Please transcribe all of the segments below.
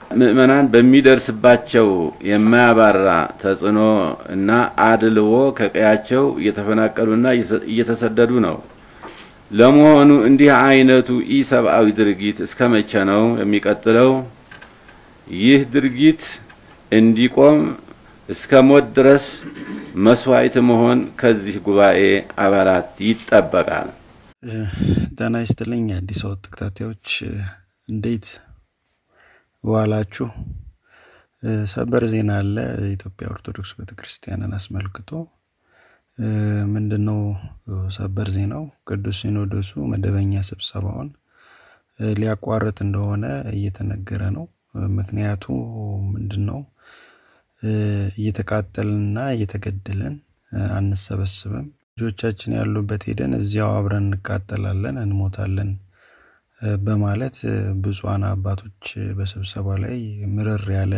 ምዕመናን በሚደርስባቸው የማያባራ ተጽዕኖ እና አድልዎ ከቀያቸው እየተፈናቀሉና እየተሰደዱ ነው። ለመሆኑ እንዲህ አይነቱ ኢሰብአዊ ድርጊት እስከ መቼ ነው የሚቀጥለው? ይህ ድርጊት እንዲቆም እስከ ሞት ድረስ መስዋዕት መሆን ከዚህ ጉባኤ አባላት ይጠበቃል። ጤና ይስጥልኝ የአዲስ አበባ ተከታታዮች እንዴት ዋላችሁ? ሰበር ዜና አለ። የኢትዮጵያ ኦርቶዶክስ ቤተክርስቲያንን አስመልክቶ ምንድን ነው ሰበር ዜናው? ቅዱስ ሲኖዶሱ መደበኛ ስብሰባውን ሊያቋርጥ እንደሆነ እየተነገረ ነው። ምክንያቱ ምንድን ነው? እየተቃጠልንና እየተገደልን አንሰበስብም። ልጆቻችን ያሉበት ሄደን እዚያው አብረን እንቃጠላለን፣ እንሞታለን በማለት ብፁዓን አባቶች በስብሰባ ላይ ምርር ያለ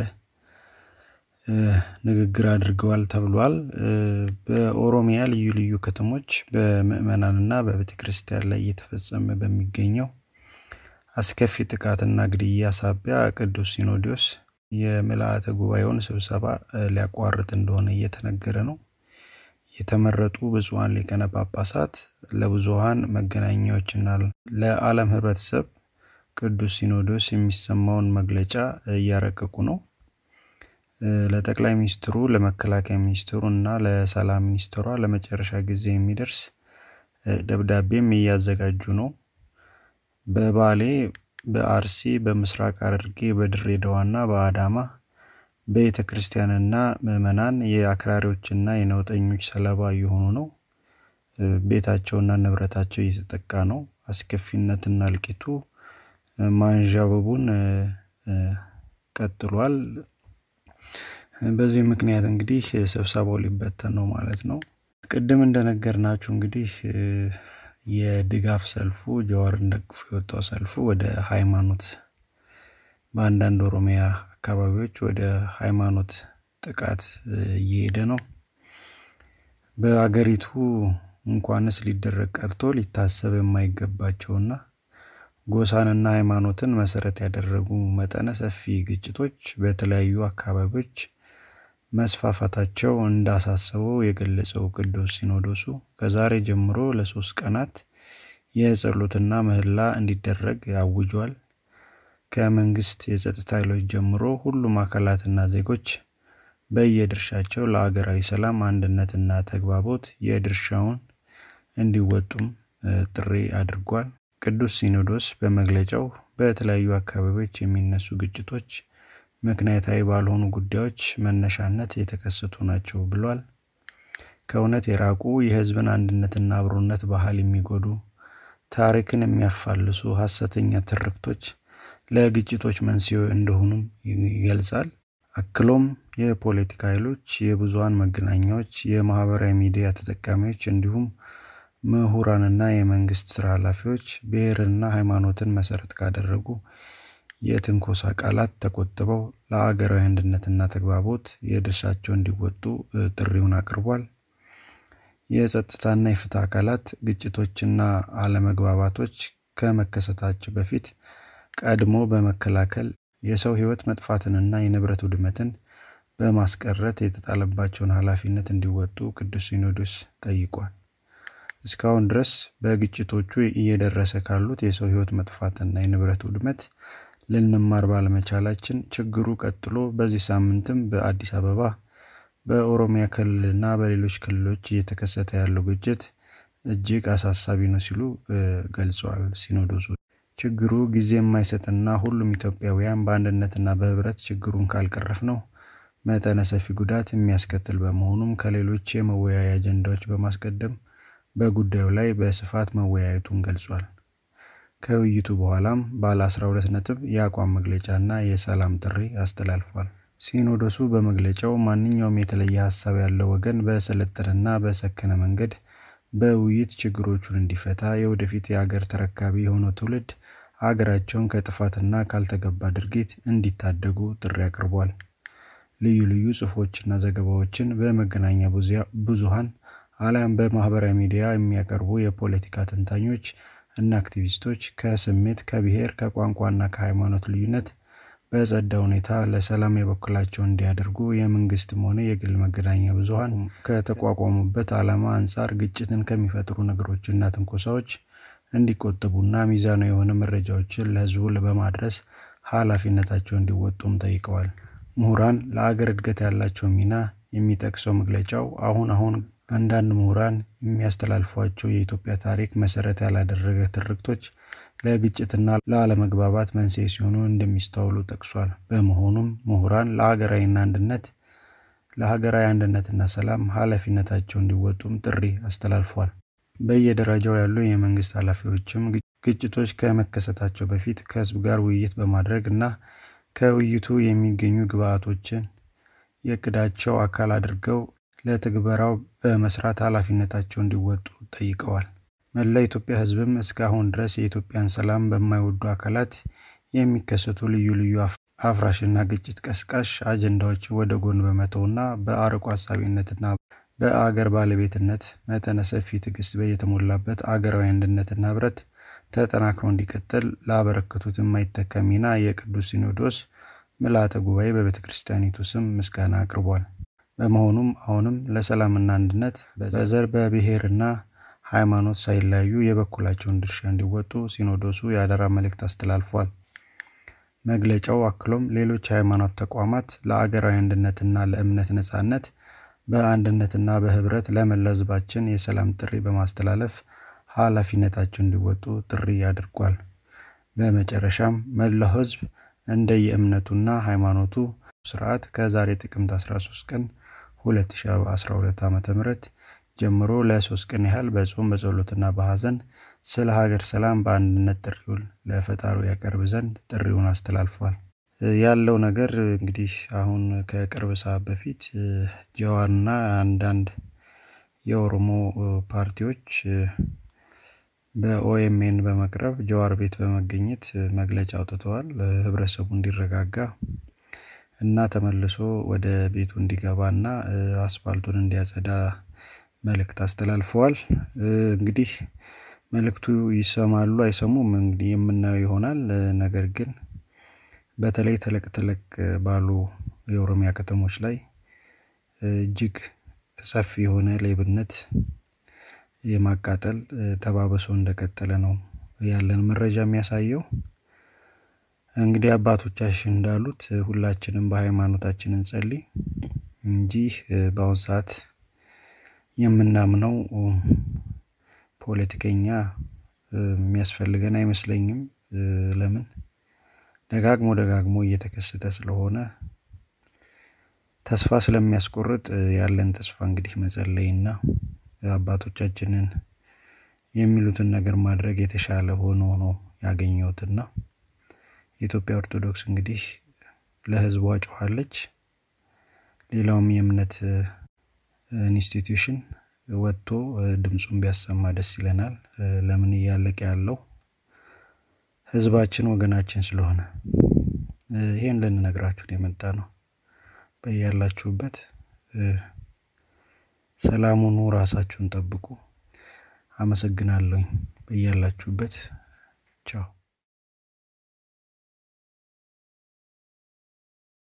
ንግግር አድርገዋል ተብሏል። በኦሮሚያ ልዩ ልዩ ከተሞች በምዕመናንና በቤተ ክርስቲያን ላይ እየተፈጸመ በሚገኘው አስከፊ ጥቃትና ግድያ ሳቢያ ቅዱስ ሲኖዶስ የምልአተ ጉባኤውን ስብሰባ ሊያቋርጥ እንደሆነ እየተነገረ ነው። የተመረጡ ብፁዓን ሊቃነ ጳጳሳት ለብዙሃን መገናኛዎችና ለዓለም ሕብረተሰብ ቅዱስ ሲኖዶስ የሚሰማውን መግለጫ እያረቀቁ ነው። ለጠቅላይ ሚኒስትሩ፣ ለመከላከያ ሚኒስትሩ እና ለሰላም ሚኒስትሯ ለመጨረሻ ጊዜ የሚደርስ ደብዳቤም እያዘጋጁ ነው። በባሌ፣ በአርሲ፣ በምስራቅ ሐረርጌ፣ በድሬዳዋና በአዳማ ቤተ ክርስቲያንና ምዕመናን የአክራሪዎችና የነውጠኞች ሰለባ እየሆኑ ነው። ቤታቸውና ንብረታቸው እየተጠቃ ነው። አስከፊነትና እልቂቱ ማንዣበቡን ቀጥሏል። በዚህ ምክንያት እንግዲህ ስብሰባው ሊበተን ነው ማለት ነው። ቅድም እንደነገርናችሁ እንግዲህ የድጋፍ ሰልፉ ጀዋርን ደግፎ የወጣው ሰልፉ ወደ ሃይማኖት በአንዳንድ ኦሮሚያ አካባቢዎች ወደ ሃይማኖት ጥቃት እየሄደ ነው። በአገሪቱ እንኳንስ ሊደረግ ቀርቶ ሊታሰብ የማይገባቸውና ጎሳንና ሃይማኖትን መሰረት ያደረጉ መጠነ ሰፊ ግጭቶች በተለያዩ አካባቢዎች መስፋፋታቸው እንዳሳሰበው የገለጸው ቅዱስ ሲኖዶሱ ከዛሬ ጀምሮ ለሶስት ቀናት የጸሎትና ምህላ እንዲደረግ አውጇል። ከመንግስት የጸጥታ ኃይሎች ጀምሮ ሁሉም አካላትና ዜጎች በየድርሻቸው ለአገራዊ ሰላም አንድነትና ተግባቦት የድርሻውን እንዲወጡም ጥሪ አድርጓል። ቅዱስ ሲኖዶስ በመግለጫው በተለያዩ አካባቢዎች የሚነሱ ግጭቶች ምክንያታዊ ባልሆኑ ጉዳዮች መነሻነት የተከሰቱ ናቸው ብሏል። ከእውነት የራቁ የሕዝብን አንድነትና አብሮነት ባህል የሚጎዱ ታሪክን የሚያፋልሱ ሐሰተኛ ትርክቶች ለግጭቶች መንስኤ እንደሆኑም ይገልጻል። አክሎም የፖለቲካ ኃይሎች፣ የብዙሃን መገናኛዎች፣ የማህበራዊ ሚዲያ ተጠቃሚዎች እንዲሁም ምሁራንና የመንግስት ስራ ኃላፊዎች ብሔርንና ሃይማኖትን መሰረት ካደረጉ የትንኮሳ ቃላት ተቆጥበው ለአገራዊ አንድነትና ተግባቦት የድርሻቸው እንዲወጡ ጥሪውን አቅርቧል። የጸጥታና የፍትህ አካላት ግጭቶችና አለመግባባቶች ከመከሰታቸው በፊት ቀድሞ በመከላከል የሰው ሕይወት መጥፋትንና የንብረት ውድመትን በማስቀረት የተጣለባቸውን ኃላፊነት እንዲወጡ ቅዱስ ሲኖዶስ ጠይቋል። እስካሁን ድረስ በግጭቶቹ እየደረሰ ካሉት የሰው ሕይወት መጥፋትና የንብረት ውድመት ልንማር ባለመቻላችን ችግሩ ቀጥሎ በዚህ ሳምንትም በአዲስ አበባ በኦሮሚያ ክልልና በሌሎች ክልሎች እየተከሰተ ያለው ግጭት እጅግ አሳሳቢ ነው ሲሉ ገልጸዋል። ሲኖዶሱ ችግሩ ጊዜ የማይሰጥና ሁሉም ኢትዮጵያውያን በአንድነትና በህብረት ችግሩን ካልቀረፍ ነው መጠነ ሰፊ ጉዳት የሚያስከትል በመሆኑም ከሌሎች የመወያያ አጀንዳዎች በማስቀደም በጉዳዩ ላይ በስፋት መወያየቱን ገልጿል። ከውይይቱ በኋላም ባለ 12 ነጥብ የአቋም መግለጫና የሰላም ጥሪ አስተላልፏል። ሲኖዶሱ በመግለጫው ማንኛውም የተለየ ሀሳብ ያለው ወገን በሰለጠነና በሰከነ መንገድ በውይይት ችግሮቹን እንዲፈታ የወደፊት የአገር ተረካቢ የሆነው ትውልድ አገራቸውን ከጥፋትና ካልተገባ ድርጊት እንዲታደጉ ጥሪ አቅርቧል። ልዩ ልዩ ጽሑፎችና ዘገባዎችን በመገናኛ ብዙሃን አሊያም በማህበራዊ ሚዲያ የሚያቀርቡ የፖለቲካ ተንታኞች እና አክቲቪስቶች ከስሜት፣ ከብሔር፣ ከቋንቋና ከሃይማኖት ልዩነት በጸዳ ሁኔታ ለሰላም የበኩላቸውን እንዲያደርጉ የመንግስትም ሆነ የግል መገናኛ ብዙኃን ከተቋቋሙበት ዓላማ አንጻር ግጭትን ከሚፈጥሩ ነገሮችና ትንኮሳዎች እንዲቆጠቡና ሚዛናዊ የሆነ መረጃዎችን ለሕዝቡ በማድረስ ኃላፊነታቸው እንዲወጡም ጠይቀዋል። ምሁራን ለአገር እድገት ያላቸው ሚና የሚጠቅሰው መግለጫው አሁን አሁን አንዳንድ ምሁራን የሚያስተላልፏቸው የኢትዮጵያ ታሪክ መሰረት ያላደረገ ትርክቶች ለግጭትና ለአለመግባባት መንስኤ ሲሆኑ እንደሚስተዋሉ ጠቅሷል። በመሆኑም ምሁራን ለሀገራዊና አንድነት ለሀገራዊ አንድነትና ሰላም ኃላፊነታቸው እንዲወጡም ጥሪ አስተላልፏል። በየደረጃው ያሉ የመንግስት ኃላፊዎችም ግጭቶች ከመከሰታቸው በፊት ከህዝብ ጋር ውይይት በማድረግ እና ከውይይቱ የሚገኙ ግብዓቶችን የእቅዳቸው አካል አድርገው ለትግበራው በመስራት ኃላፊነታቸው እንዲወጡ ጠይቀዋል። መላ ኢትዮጵያ ህዝብም እስካሁን ድረስ የኢትዮጵያን ሰላም በማይወዱ አካላት የሚከሰቱ ልዩ ልዩ አፍራሽና ግጭት ቀስቃሽ አጀንዳዎችን ወደ ጎን በመተውና በአርቆ አሳቢነትና በአገር ባለቤትነት መጠነ ሰፊ ትዕግስት የተሞላበት አገራዊ አንድነትና ህብረት ተጠናክሮ እንዲቀጥል ላበረከቱት የማይተካ ሚና የቅዱስ ሲኖዶስ ምልዓተ ጉባኤ በቤተ ክርስቲያኒቱ ስም ምስጋና አቅርቧል። በመሆኑም አሁንም ለሰላምና አንድነት በዘር በብሔርና ሃይማኖት ሳይለያዩ የበኩላቸውን ድርሻ እንዲወጡ ሲኖዶሱ የአደራ መልእክት አስተላልፏል። መግለጫው አክሎም ሌሎች የሃይማኖት ተቋማት ለአገራዊ አንድነትና ለእምነት ነጻነት በአንድነትና በህብረት ለመላ ህዝባችን የሰላም ጥሪ በማስተላለፍ ኃላፊነታቸውን እንዲወጡ ጥሪ አድርጓል። በመጨረሻም መላው ህዝብ እንደየእምነቱና ሃይማኖቱ ስርዓት ከዛሬ ጥቅምት 13 ቀን 2012 ዓ ም ጀምሮ ለሶስት ቀን ያህል በጾም በጸሎትና በሐዘን ስለ ሀገር ሰላም በአንድነት ጥሪውን ለፈጣሪው ያቀርብ ዘንድ ጥሪውን አስተላልፏል። ያለው ነገር እንግዲህ አሁን ከቅርብ ሰዓት በፊት ጀዋርና አንዳንድ የኦሮሞ ፓርቲዎች በኦኤምኤን በመቅረብ ጀዋር ቤት በመገኘት መግለጫ አውጥተዋል። ህብረተሰቡ እንዲረጋጋ እና ተመልሶ ወደ ቤቱ እንዲገባ እና አስፋልቱን እንዲያጸዳ መልእክት አስተላልፈዋል። እንግዲህ መልእክቱ ይሰማሉ አይሰሙም እንግዲህ የምናየው ይሆናል። ነገር ግን በተለይ ተለቅ ተለቅ ባሉ የኦሮሚያ ከተሞች ላይ እጅግ ሰፊ የሆነ ሌብነት የማቃጠል ተባብሶ እንደቀጠለ ነው ያለን መረጃ የሚያሳየው። እንግዲህ አባቶቻችን እንዳሉት ሁላችንም በሃይማኖታችን እንጸልይ እንጂ በአሁን ሰዓት የምናምነው ፖለቲከኛ የሚያስፈልገን አይመስለኝም። ለምን ደጋግሞ ደጋግሞ እየተከሰተ ስለሆነ ተስፋ ስለሚያስቆርጥ ያለን ተስፋ እንግዲህ መጸለይና አባቶቻችንን የሚሉትን ነገር ማድረግ የተሻለ ሆኖ ነው ያገኘሁትና የኢትዮጵያ ኦርቶዶክስ እንግዲህ ለሕዝቧ ጮኻለች። ሌላውም የእምነት ኢንስቲትዩሽን ወጥቶ ድምፁን ቢያሰማ ደስ ይለናል። ለምን እያለቀ ያለው ሕዝባችን ወገናችን ስለሆነ ይሄን ልንነግራችሁን የመጣ ነው። በያላችሁበት ሰላሙኑ ራሳችሁን ጠብቁ። አመሰግናለሁኝ። በያላችሁበት ቻው